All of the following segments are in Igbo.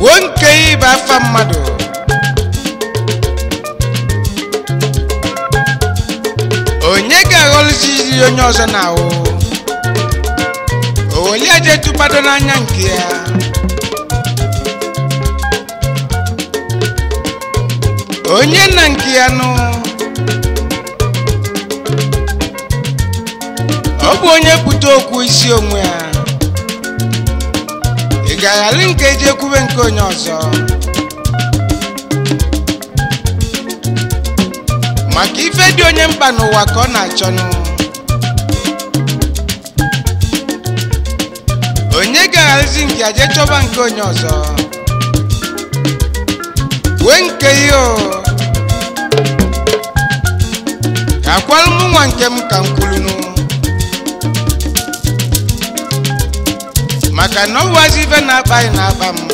kwuo nke ịba afa mmadụ onye ga-aghọlụzizi onye ọzọ na-ahụ oweliaje tụbado n'anya nke ya onye na nke ya nụ ọ bụ onye pụta okwu isi onwe ya ị ga-aghali nke eji ekwube nke onye ọzọ maka ife dị onye mkpa n'ụwa ka ọ na-achọnụ onye ga-aghalizi nke ya jee chọba nke onye ọzọ wee nke ihe o ka akwalụ m nwa nke m ka m kwulunu maka na ọ wazi ife na-akpa anyị na-akpa m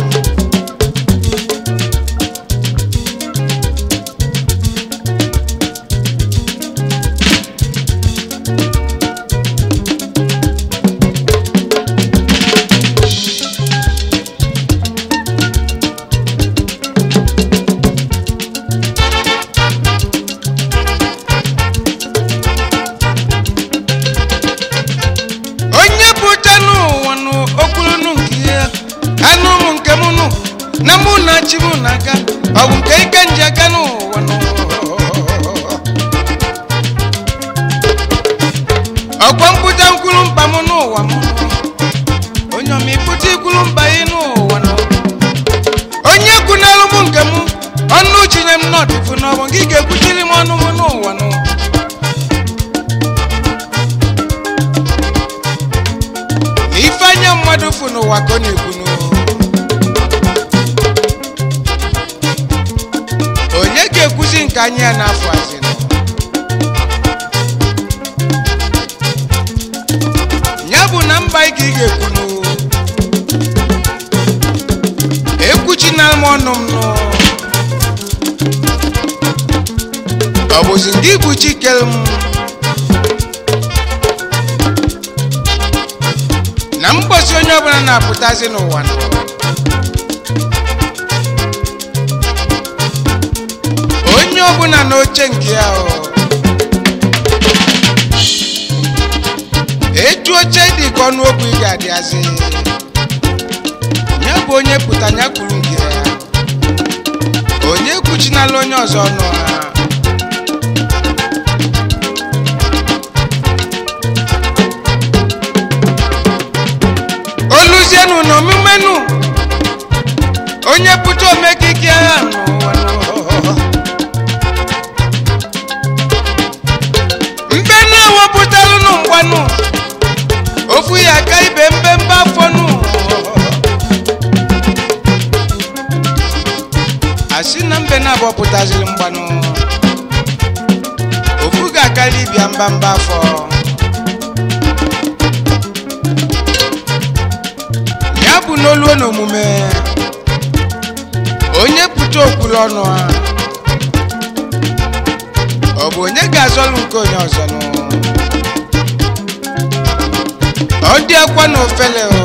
onye bụcha n'ụwa nụ okwulunu nke ya anụ m nke m nụ na mụ na chi m na-aga ọ bụ nke ike nji aga n'ụwa nụ ọkwa mkpụcha nkwulu mkpa m n'ụwa m onye ọma ịkpụcha ikwulu mkpa ị n'ụwa nụ onye kwunalụ m nke m ọnụ chinye m n'ọdịfu n'ọbụ gị ga-ekwuchiri m ọnụ m n'ụwa nụ na ife anya mmadụ fụ n'ụwa ka ọ na-ekwunu onye ga-ekwuzi nke anya ya n'afọ azịnụ ya bụ na mba ị ka ị ga-ekwunu ekwuchina m ọnụ m nụ ọ bụzi ndị bụ chikere m na mgbọsi onye ọbụla na-apụtazi n'ụwa nọ onye ọbụla n'oche nke ya o etu oche dị ka ọnụ okwu ị ga-adịazi ya bụ onye pụta ya kwuru nke ya onye kwuchinala onye ọzọ ọnụ ha oluzienu na omumenu onye pụta omekike agha n'ụwa n'ụwa. mbe na-ewepụtalụnụ mgbanụ ofu ya aka ibe mbembe afọ nụ asị na mbe na-abọpụtaziri mgbanụ ofu ga-akarị ibia mbamba afọ ya bụ n'oluo n'omume onye pụta okwulu ọnụ ha ọ bụ onye ga-azọlụ nke onye ọzọ nụ ọ dị akwa na ofele o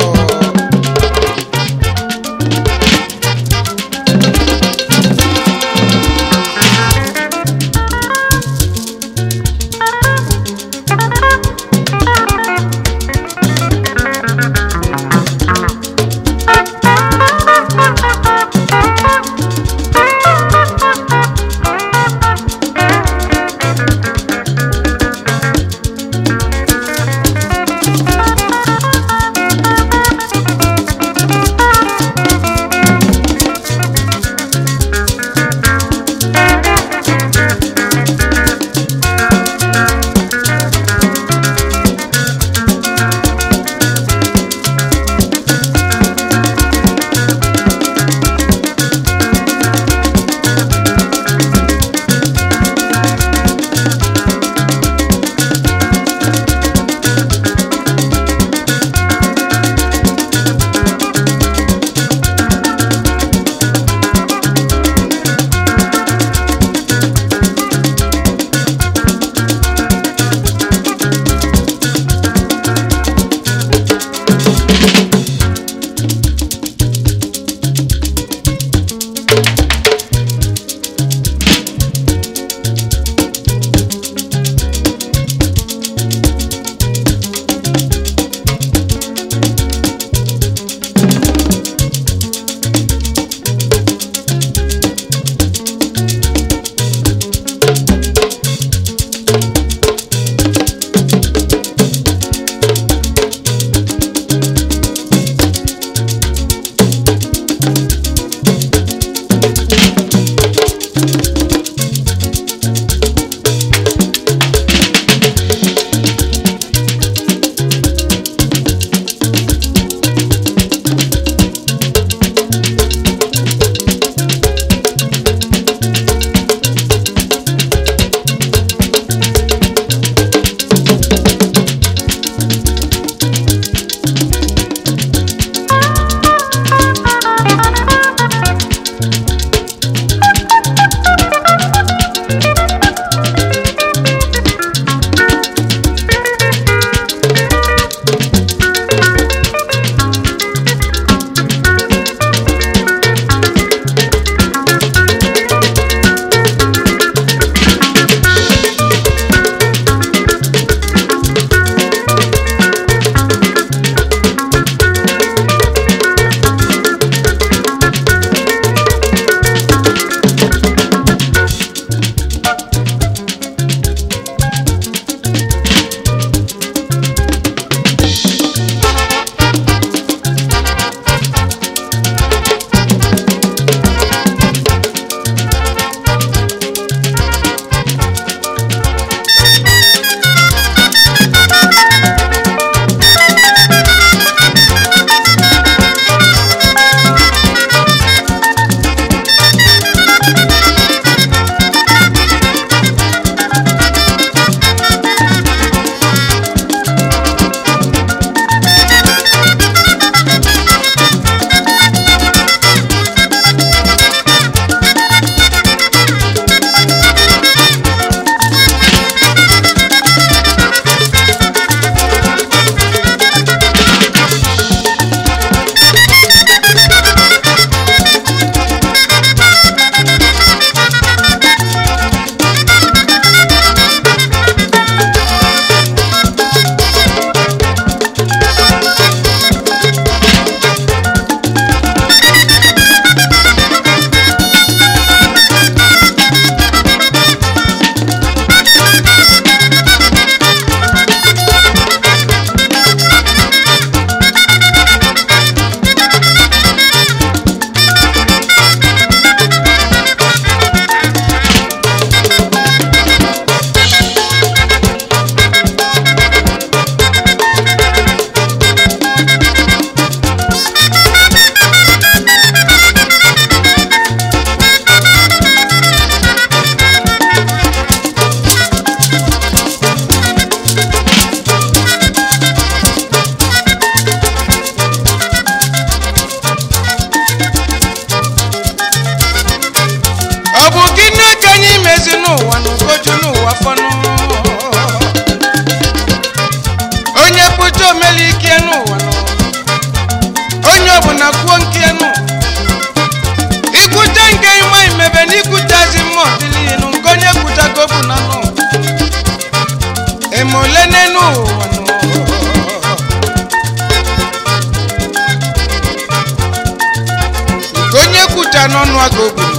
ekwucha n'ọnụ aka obodo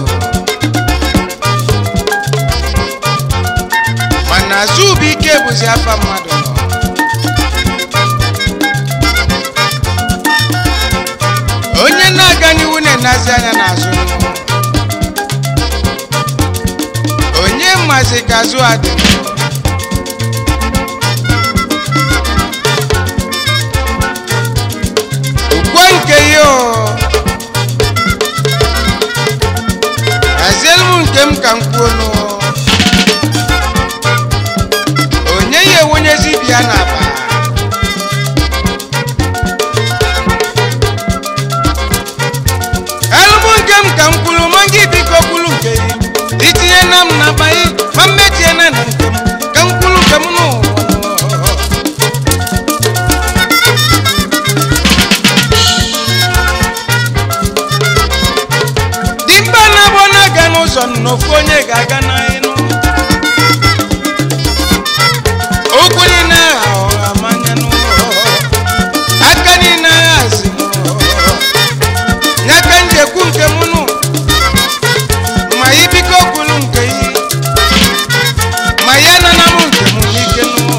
mana azụbụike bụzi afa mmadụ nọ onye na-aga n'ihu na-enazi anya n'azụ onye mazi ka azụ adị ukwe nke ya o hazielu m nke m ka m kwuo nụ onye ya enwenyezi bịa n'aba elụmụ nke m ka m kwuru ma gị biko kwuru nke gị itinye na m na akpa gị ma mmetie na na nke m ka m kwuru nke m n'ụwa dimkpa na-abụ na-aga n'ụzọ n'ofu onye ga-aga n'ịnụ ụkwụ niile agha ọha manya n'ụlọ aka niile agha zi n'aka njekwu nke m nụ ma ị biko kwuru nke yi ma ya nana m nke m n'ike n'ụlọ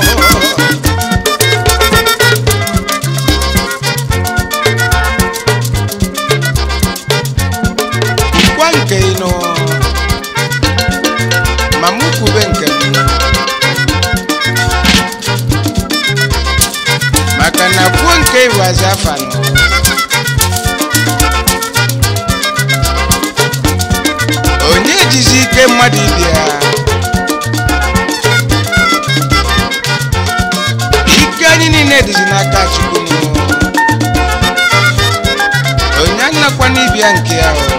gwa nke ị nụ ma mụ kwube nke m maka na kwuo nke iwazi afa nọ onye jizi ike mmadụ ibia ike anyị niile dịzi n'aka chukwu nụ onye anakwa n'ibia nke ya o